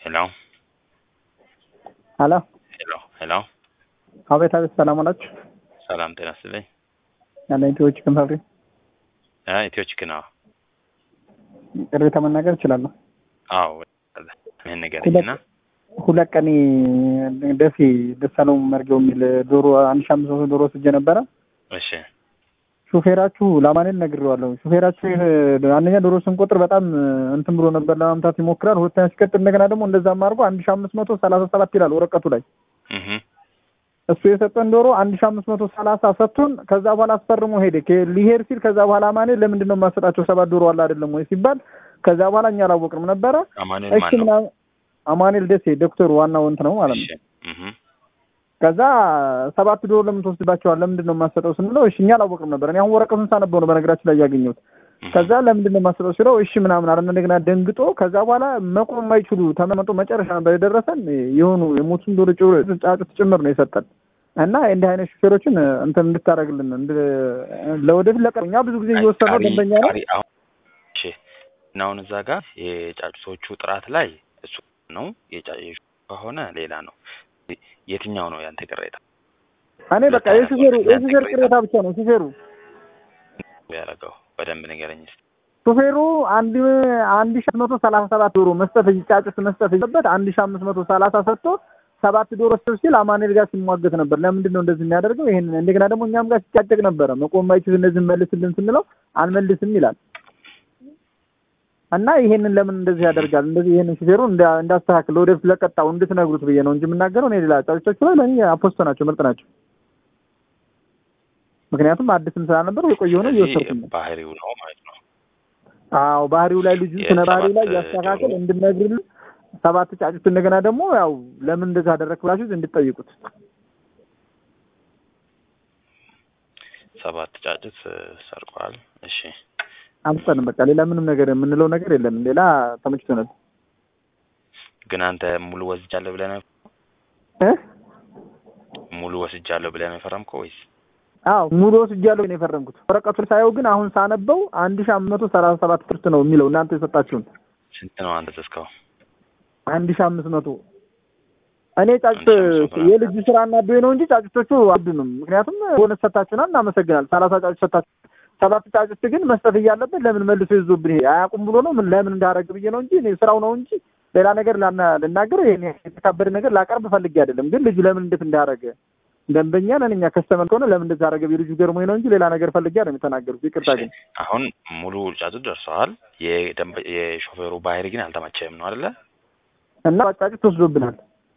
ሄሎ ሄሎ ሄሎ ሄሎ አቤት አቤት፣ ሰላም አላችሁ? ሰላም ጤና ይስጥልኝ። ያለ ኢትዮ ቺክን ፋብሪክ አ ኢትዮ ቺክን አዎ ቅሬታ መናገር እችላለሁ። አዎ ምን ንገረኝና ሁለት ቀን ደሴ ደሳለው መርገው የሚል ዶሮ አንድ ሺህ አምስት መቶ ዶሮ ወስጄ ነበረ። እሺ ሹፌራችሁ ለማንል ነግሬዋለሁ። ሹፌራችሁ አንደኛ ዶሮ ስንቆጥር በጣም እንትን ብሎ ነበር ለማምታት ይሞክራል። ሁለተኛ ሲቀጥል እንደገና ደግሞ እንደዛም አድርጎ አንድ ሺህ አምስት መቶ ሰላሳ ሰባት ይላል ወረቀቱ ላይ እህ እሱ የሰጠን ዶሮ አንድ ሺህ አምስት መቶ ሰላሳ ሰጥቶን ከዛ በኋላ አስፈርሞ ሄደ። ከ- ሊሄድ ሲል ከዛ በኋላ አማኔ ለምንድን ነው የማሰጣቸው ሰባት ዶሮ አለ አይደለም ወይ ሲባል ከዛ በኋላ እኛ አላወቅንም ነበረ። አማኑኤል እሺ ማን ነው? ምናምን አማኑኤል ደሴ ዶክተሩ ዋናው እንትን ነው ማለት ነው። እሺ እህ ከዛ ሰባት ዶሮ ለምን ትወስድባቸዋል? ለምንድን ነው የማሰጠው ስንለው እሺ እኛ አላወቅንም ነበር። እኔ አሁን ወረቀቱን ሳነበው ነው በነገራችን ላይ ያገኘሁት። ከዛ ለምንድን ነው የማሰጠው ሲለው እሺ ምናምን አለ። እንደገና ደንግጦ ከዛ በኋላ መቆም የማይችሉ ተመመጡ መጨረሻ ነበር የደረሰን የሆኑ የሞቱን ዶሮ ጭ- ጫጩት ጭምር ነው የሰጠን እና እንዲህ አይነት ሹፌሮችን እንትን እንድታደርግልን እንድ- ለወደፊት ለቀ እኛ ብዙ ጊዜ እየወሰነው ቀሪ- ደንበኛ ነው ቀሪ አሁን እሺ እና አሁን እዛ ጋር የጫጩቶቹ ጥራት ላይ እሱ ነው የጫጩ ከሆነ ሌላ ነው። የትኛው ነው ያንተ ቅሬታ እኔ በቃ የሹፌሩ የሹፌር ቅሬታ ብቻ ነው ሹፌሩ ያደረገው? በደንብ ንገረኝ እስኪ። ሹፌሩ አንድ አንድ ሺህ መቶ ሰላሳ ሰባት ዶሮ መስጠት ጫጩት መስጠት ይበት አንድ ሺህ አምስት መቶ ሰላሳ ሰጥቶ ሰባት ዶሮ ስብ ሲል አማኑኤል ጋር ሲሟገት ነበር። ለምንድን ነው እንደዚህ የሚያደርገው? ይሄንን እንደገና ደግሞ እኛም ጋር ሲጫጨቅ ነበረ። መቆም ማይችል እነዚህ መልስልን ስንለው አንመልስም ይላል እና ይሄንን ለምን እንደዚህ ያደርጋል? እንደዚህ ይሄንን ሹፌሩ እንዳ- እንዳስተካክል ወደፊት ለቀጣው እንድትነግሩት ብዬ ነው እንጂ የምናገረው እኔ ሌላ ጫጩቶቹ ላይ ለእኔ አፖስቶ ናቸው፣ ምርጥ ናቸው። ምክንያቱም አዲስም ስላልነበሩ የቆየ ሆነ እየወሰድኩ ነው። ባህሪው ነው ማለት ነው። አዎ ባህሪው ላይ ልጁ ስነ ባህሪው ላይ የሰባት ያስተካከል ዶሮ እንድነግርልን ሰባት ጫጩት እንደገና ደግሞ ያው ለምን እንደዛ አደረክ ብላችሁ እንድጠይቁት ሰባት ጫጩት ሰርቋል። እሺ አንተንም በቃ ሌላ ምንም ነገር የምንለው ነገር የለንም። ሌላ ተመችቶናል ግን አንተ ሙሉ ወስጃለሁ ብለህ ነው እ ሙሉ ወስጃለሁ ብለህ ነው የፈረምከው ወይስ? አዎ ሙሉ ወስጃለሁ ነው የፈረምኩት። ወረቀቱን ሳየው ግን አሁን ሳነበው አንድ ሺህ አምስት መቶ ሰላሳ ሰባት ትርት ነው የሚለው እናንተ የሰጣችሁን ስንት ነው አንተ ተስካው? አንድ ሺህ አምስት መቶ እኔ ጫጩት አንድ ሺህ አምስት መቶ የልጁ ስራ እናዶኝ ነው እንጂ ጫጩቶቹ አዱንም። ምክንያቱም ቦነስ ሰታችሁናል፣ እናመሰግናል። ሰላሳ ጫጩት ሰታችሁ ሰባት ጫጩት ግን መስጠት እያለበት ለምን መልሶ ይዞብን ይሄ አያውቁም ብሎ ነው ምን ለምን እንዳደረግ ብዬ ነው እንጂ እኔ ስራው ነው እንጂ ሌላ ነገር ላና- ልናገር ይሄን የተካበደ ነገር ላቀርብ ፈልጌ አይደለም። ግን ልጁ ለምን እንዴት እንዳደረገ ደንበኛ ነን እኛ ከስተመር ከሆነ ለምን እንደዛ አደረገ ልጁ ገርሞኝ ነው እንጂ ሌላ ነገር ፈልጌ አይደለም የተናገሩት። ይቅርታ ግን አሁን ሙሉ ጫጩት ደርሰዋል። የደንበ የሾፌሩ ባህሪ ግን አልተመቸህም ነው አይደለ? እና ጫጩት ተወስዶብናል።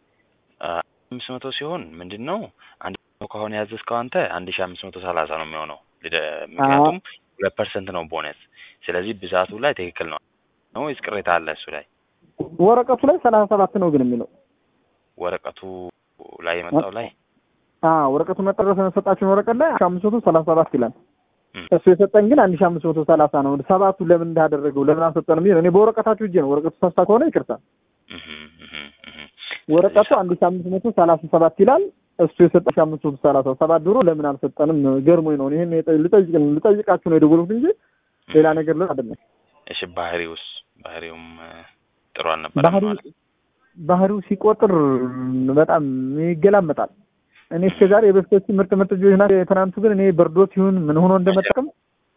አምስት መቶ ሲሆን ምንድን ነው አንድ መቶ ከሆነ ያዘዝከው አንተ አንድ ሺህ አምስት መቶ ሰላሳ ነው የሚሆነው። ልደ- ምክንያቱም ሁለት ፐርሰንት ነው ቦነስ። ስለዚህ ብዛቱ ላይ ትክክል ነው ነው ወይስ ቅሬታ አለ እሱ ላይ? ወረቀቱ ላይ ሰላሳ ሰባት ነው ግን የሚለው ወረቀቱ ላይ የመጣው ላይ አዎ ወረቀቱ መጠረስ የሰጣችሁን ወረቀት ላይ አምስት መቶ ሰላሳ ሰባት ይላል። እም። እሱ የሰጠን ግን አንድ ሺህ አምስት መቶ ሰላሳ ነው። ሰባቱ ለምን እንዳደረገው ለምን አልሰጠንም? ይሄ ነው። እኔ በወረቀታችሁ እጄ ነው ወረቀቱ ተስታ ከሆነ ይቅርታ። እህ እህ እህ። ወረቀቱ አንድ ሺህ አምስት መቶ ሰላሳ ሰባት ይላል። እሱ የሰጠን ሺህ አምስት መቶ ሰላሳ ሰባት ድሮ ለምን አልሰጠንም? ገርሞኝ ነው። ይሄን የጠ- ልጠይቅ ልጠይቃችሁ ነው የደወልኩት እንጂ ሌላ ነገር ልን አይደለም። እሺ ባህሪውስ ባህሪውም እ፣ ጥሩ አልነበረም ባህሪው ማለት ባህሪው ሲቆጥር በጣም ይገላመጣል። እኔ እስከ ዛሬ የበፊቶቹ ምርጥ ምርጥ ልጆች ናቸው። የትናንቱ ግን እኔ በርዶት ይሁን ምን ሆኖ እንደመጠቅም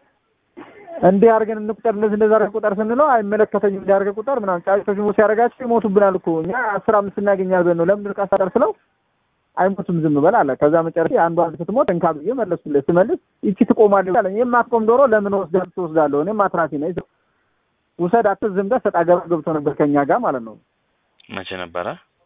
እንዲህ አድርገን እንቁጠር እንደዚህ እንደዛ አድርገን ቁጠር ስንለው አይመለከተኝም እንዲህ አድርገን ቁጠር ምናምን ጫጩቶች ሞት ሲያደርጋቸው ይሞቱብናል እኮ እኛ አስር አምስት እናገኛል ብለን ነው ለምንድን ቃስ አደር ስለው አይሞቱም ዝም በል አለ። ከዛ መጨረሻ አንዷ አንድ ስትሞት እንካ ብዬ መለሱለት። ስመልስ ይቺ ትቆማለች አለኝ። የማትቆም ዶሮ ለምን ወስደህ ትወስዳለሁ? እኔም አትራፊ ነኝ ውሰድ አትዝ ዝም ጋር ሰጣ ገባ ገብቶ ነበር ከኛ ጋር ማለት ነው። መቼ ነበረ?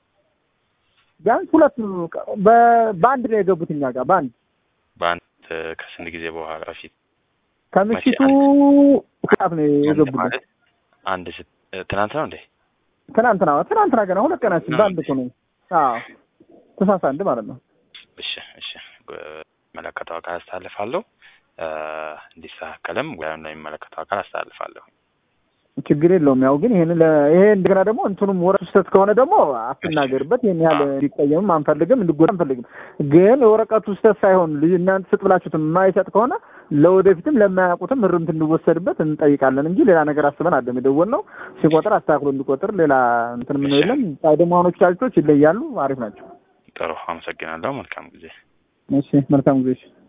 ቢያንስ ሁለት በ- በአንድ ነው የገቡት እኛ ጋር በአንድ በአንድ እ፣ ከስንት ጊዜ በኋላ በፊት ከምሽቱ ሰዓት ነው አንድ የገቡት። ማለት አንድ ስ- እ፣ ትናንት ነው እንዴ? ትናንትና ትናንትና ገና ሁለት ቀናችን በአንድ እኮ ነው። አዎ ተሳሳ አንድ ማለት ነው። እሺ እሺ መለከተው አካል አስተላልፋለሁ። እ፣ እንዲስተካከልም ጉዳዩን ለሚመለከተው አካል አስተላልፋለሁ። ችግር የለውም። ያው ግን ይሄን ይሄ እንደገና ደግሞ እንትኑም ወረቀቱ ስህተት ከሆነ ደግሞ አትናገርበት። ይሄን ያህል እንዲቀየምም አንፈልግም፣ እንዲጎዳ አንፈልግም። ግን የወረቀቱ ስህተት ሳይሆን ልጅ እናንተ ስጥ ብላችሁት የማይሰጥ ከሆነ ለወደፊትም ለማያውቁትም እርምት እንዲወሰድበት እንጠይቃለን እንጂ ሌላ ነገር አስበን አለም የደወልነው። ሲቆጥር አስተካክሎ እንዲቆጥር ሌላ እንትን ምነው የለም። ደግሞ አሁኖቹ ቻርጆች ይለያሉ፣ አሪፍ ናቸው። ጥሩ አመሰግናለሁ። መልካም ጊዜ። እሺ መልካም ጊዜ።